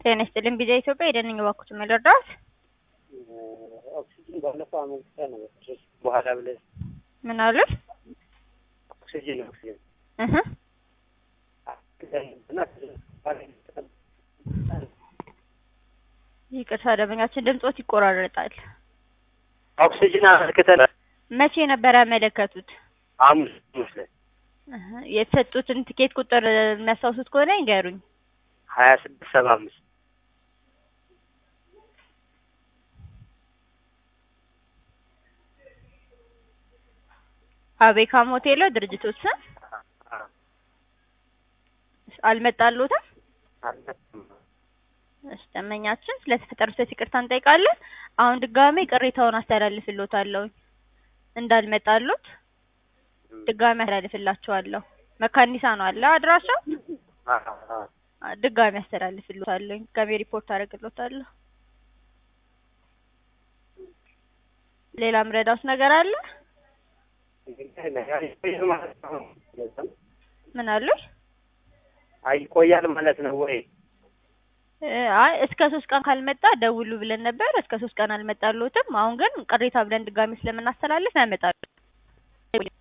ጤና ይስጥልኝ ቢዛ ኢትዮጵያ የደንኝ ባኩት መለርዳት ኦክሲጅን ባለፈው አመልክተ ነው በኋላ ብለህ ምን አሉ? ኦክሲጅን ኦክሲጅን እህ ይቅርታ ደንበኛችን ድምጾት ይቆራረጣል። ኦክሲጅን አመልክተን መቼ ነበር ያመለከቱት? ሐሙስ ሐሙስ ላይ እህ የተሰጡትን ትኬት ቁጥር የሚያስታውሱት ከሆነ ይንገሩኝ። ሀያ ስድስት ሰባ አምስት አቤካም ሆቴል ነው ድርጅቶች ስም አልመጣልዎትም? እሺ ደንበኛችን ስለተፈጠረው ስህተት ይቅርታ እንጠይቃለን። አሁን ድጋሜ ቅሬታውን አስተላልፍልዎታለሁ። እንዳልመጣልዎት ድጋሜ አስተላልፍላችኋለሁ። መካኒሳ ነው አለ አድራሻው? ድጋሜ አስተላልፍልዎታለሁ። ድጋሜ ሪፖርት አደርግልዎታለሁ። ሌላ ምረዳውስ ነገር አለ? ምን አሉኝ? አይቆያል ማለት ነው ወይ? አይ እስከ ሶስት ቀን ካልመጣ ደውሉ ብለን ነበር። እስከ ሶስት ቀን አልመጣልዎትም። አሁን ግን ቅሬታ ብለን ድጋሜ ስለምናስተላልፍ ያመጣሉ።